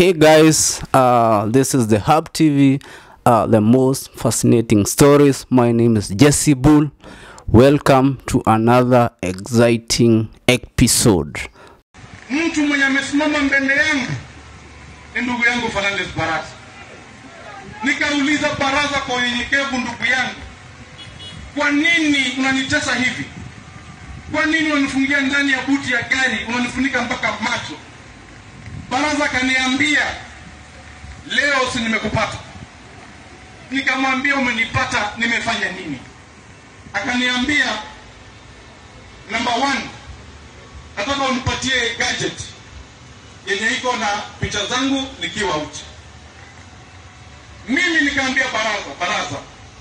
Hey guys, uh, this is the Hub TV, uh, the most fascinating stories. My name is Jesse Bull. Welcome to another exciting episode. mtu mwenye amesimama mbele yangu ni ndugu yangu Fernandez Baraza. Nikauliza Baraza kwa unyenyekevu, ndugu yangu, kwa nini unanitesa hivi? Kwa nini unanifungia ndani ya buti ya gari, unanifunika mpaka macho? Baraza akaniambia leo si nimekupata. Nikamwambia umenipata, nimefanya nini? Akaniambia number one, nataka unipatie gadget yenye iko na picha zangu nikiwa uchi. Mimi nikaambia baraza, baraza,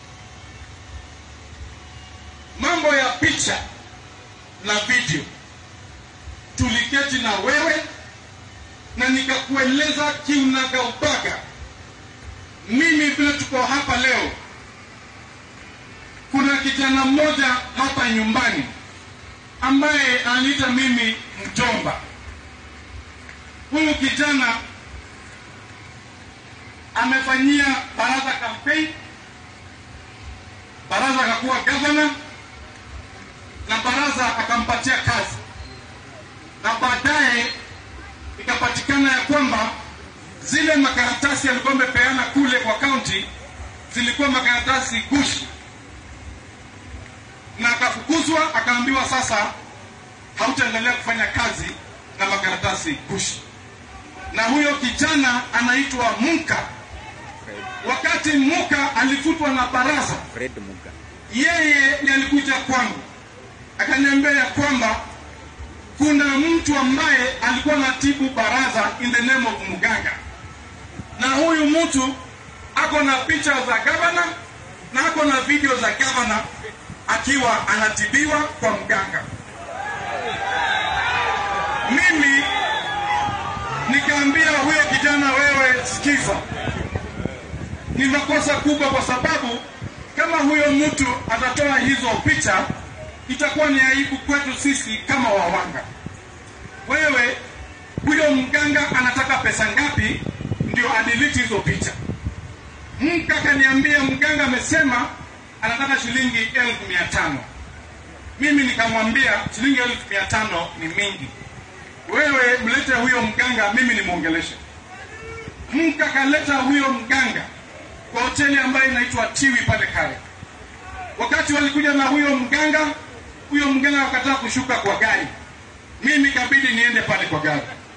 mambo ya picha na video, tuliketi na wewe na nikakueleza kiunagaubaga, mimi vile tuko hapa leo, kuna kijana mmoja hapa nyumbani ambaye ananiita mimi mjomba. Huyu kijana amefanyia baraza campaign, baraza akakuwa gavana na baraza akampatia kazi, na baadaye ikapatikana ya kwamba zile makaratasi alikuwa amepeana kule kwa kaunti zilikuwa makaratasi gushi na akafukuzwa, akaambiwa sasa hautaendelea kufanya kazi na makaratasi kushi. Na huyo kijana anaitwa Muka. Wakati Muka alifutwa na baraza, Fred Muga. yeye ndiye alikuja kwangu akaniambia ya kwamba kuna mtu ambaye alikuwa anatibu baraza in the name of mganga, na huyu mtu ako na picha za gavana na ako na video za gavana akiwa anatibiwa kwa mganga. Mimi nikaambia huyo kijana, wewe sikiza, ni makosa kubwa, kwa sababu kama huyo mtu atatoa hizo picha itakuwa ni aibu kwetu sisi kama wawanga. Wewe huyo mganga anataka pesa ngapi ndio adelete hizo picha? Mka kaniambia mganga amesema anataka shilingi elfu mia tano. Mimi nikamwambia shilingi elfu mia tano ni mingi, wewe mlete huyo mganga, mimi nimwongeleshe. Mka kaleta huyo mganga kwa hoteli ambayo inaitwa Tiwi pale Kare. Wakati walikuja na huyo mganga, huyo mganga akataa kushuka kwa gari, mimi kabidi niende pale kwa gari.